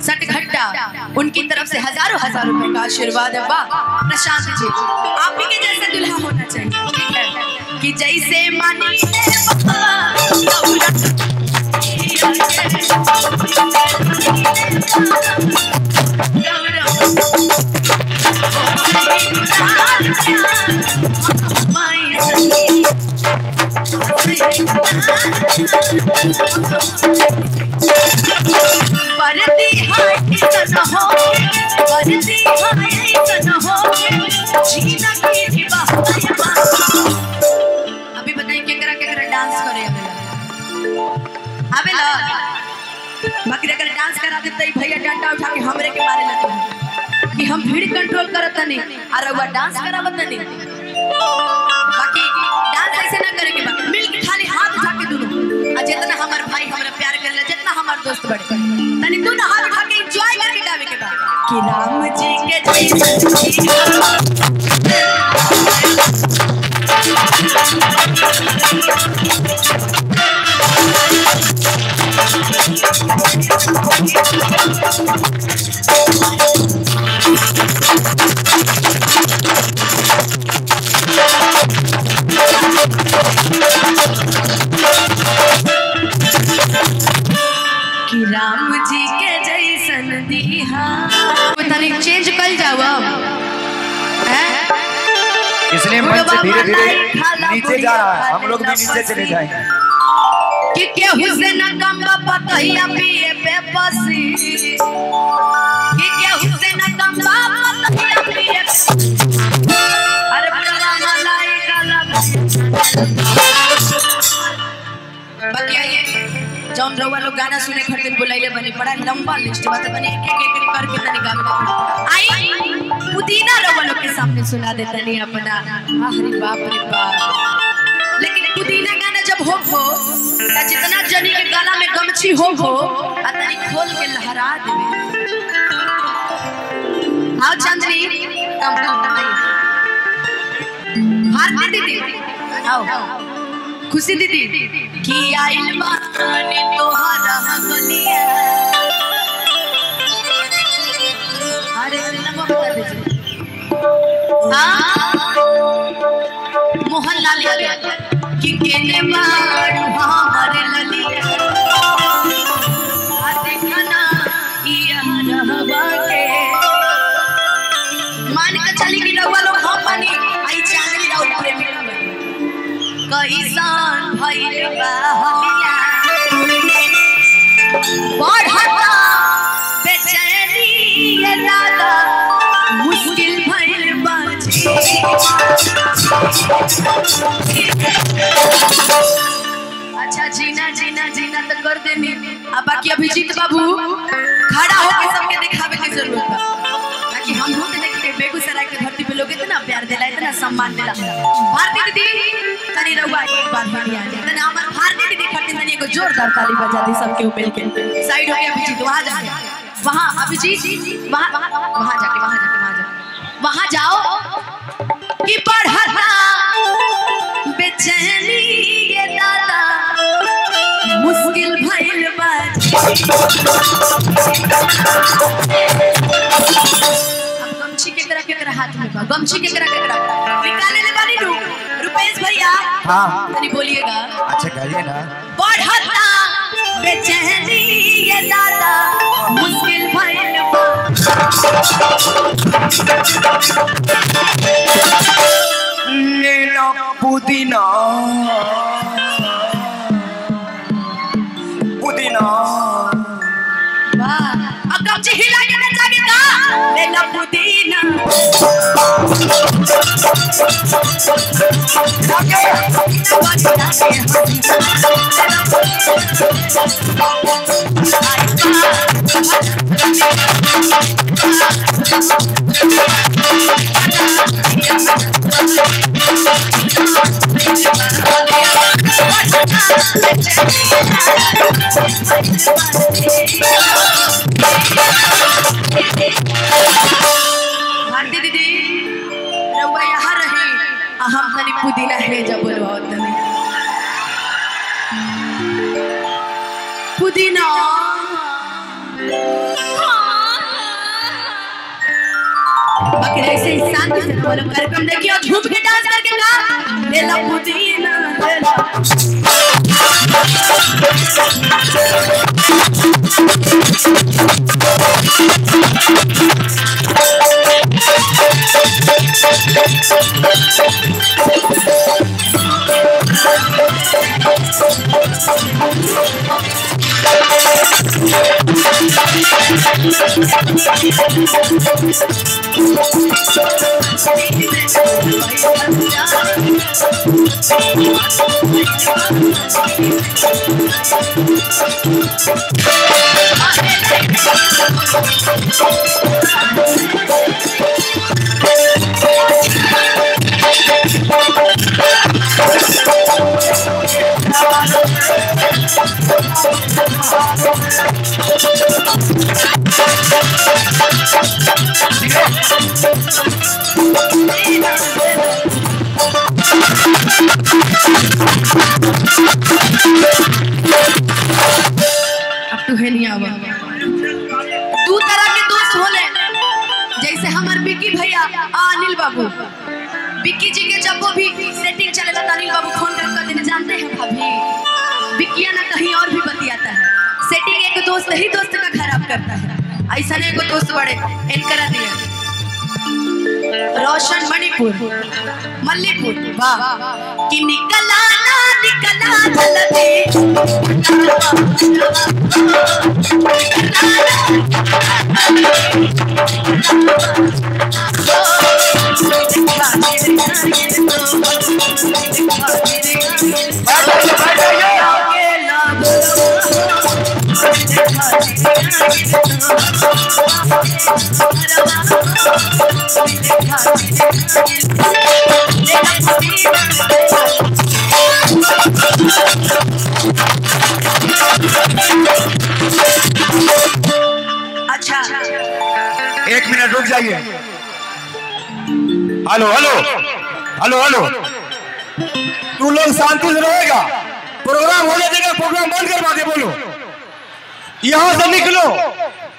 सट घट्टा उनकी तरफ से हजारों हजार रुपए का आशीर्वाद है वाह प्रशांत जी आप ही के जैसा दुल्हा होना चाहिए ठीक है कि जैसे मानी परती हाय सन हो परती हाय सन हो जीना की भी बहाया अभी बताइए केकरा केकरा डांस करे अबे ला बाकी अगर डांस करा दे तई भैया डंडा उठा के हमरे के मारे लगे कि हम भीड़ कंट्रोल करत नहीं और वह डांस करावत नहीं बाकी डांस ऐसे ना करे के बा मिल के खाली हाथ उठा के दुनो आ जितना हमार भाई हमरा प्यार करला जितना हमार दोस्त बड़े तनी तू ना हाथ उठा के एंजॉय करके गावे के बा कि राम जी के जय कि राम जी के जैसन दीहा तनी चेंज कर जाओ हैं इसलिए मंच धीरे धीरे नीचे जा रहा है हम लोग भी नीचे चले जाएंगे कि केहू से न कम पतहिया पिए पे पसी कि केहू से न कम पतहिया पिए पे अरे बड़ा मलाई काला बाकी आइए जौन रउआ लोग गाना सुने खातिर बुलाइले बनी बड़ा लंबा लिस्ट बात बनी एक एक एक करके तनी गावे आई पुदीना रउआ लोग के सामने सुना दे तनी अपना अरे बाप रे बाप लेकिन पुदीना गाना जब हो हो त जितना जनी के गला में गमछी हो हो आ तनी खोल के लहरा देवे आओ चांदनी कम कम आई भारती दीदी आओ खुशी दीदी की आइल बानी तोहरा गलिया अरे नमो बता दीजिए हाँ मोहन लाल यादव कि केने बारू हमारे ललिया आ देखना इया रहवा के मान के चली कि रउआ लोग हम मानी आई चांदनी राउत प्रेमी कैसान भइल बा हलिया बढ़ता बेचैनी ये दादा मुश्किल भइल बा अच्छा जीना जीना जीना तो कर देनी अब बाकी अभिजीत बाबू खड़ा होकर सबके दिखावे की जरूरत बा ताकि हम लोग देख के बेगूसराय के धरती पे लोग इतना प्यार दिला इतना सम्मान दिला भारती दीदी तनी रहुआ एक बार बढ़िया जाए तनी हमार भारती दीदी खातिर तनी एगो जोरदार ताली बजा दी सबके मिल के साइड हो गया अभिजीत वहां जाके वहां अभिजीत वहां वहां जाके वहां जाके वहां जाके वहां जाओ कि पढ़ता बेचैनी ये दादा मुश्किल भइल बा अब गमछी केकरा केकरा हाथ में बा गमछी केकरा केकरा निकाले ले बानी नु रुपेश भैया हाँ तनी बोलिएगा अच्छा गाइए ना बढ़ता बेचैनी ये दादा मुश्किल भइल बा लेना पुदीना पुदीना वाह अब गमछी हिला के नचागे का ले ला पुदीना भारती दीदी रउआ यहाँ रही आ हम तनी पुदीना है जब बोलवाओ तनी पुदीना हाँ ऐसे ही शांति से बोलो कार्यक्रम देखिए और झूम के डांस करके गा ले ला पुदीना ले ला अब तू है नहीं आवा दू तरह के दोस्त होले जैसे हमार बिक्की भैया आ अनिल बाबू बिक्की जी के जब वो भी सेटिंग चलेला तो अनिल बाबू फोन कर कर देने जानते हैं भाभी बिक्किया ना कहीं और भी बतियाता है सेटिंग एक दोस्त ही दोस्त का खराब करता है ऐसा नहीं को दोस्त बड़े इनकरा दिया रोशन मणिपुर मल्लीपुर वाह कि निकला ना निकला जल्दी अच्छा एक मिनट रुक जाइए हेलो हेलो हेलो हेलो तू लोग शांति से रहेगा प्रोग्राम होने देगा प्रोग्राम बंद करवा दे बोलो यहाँ से निकलो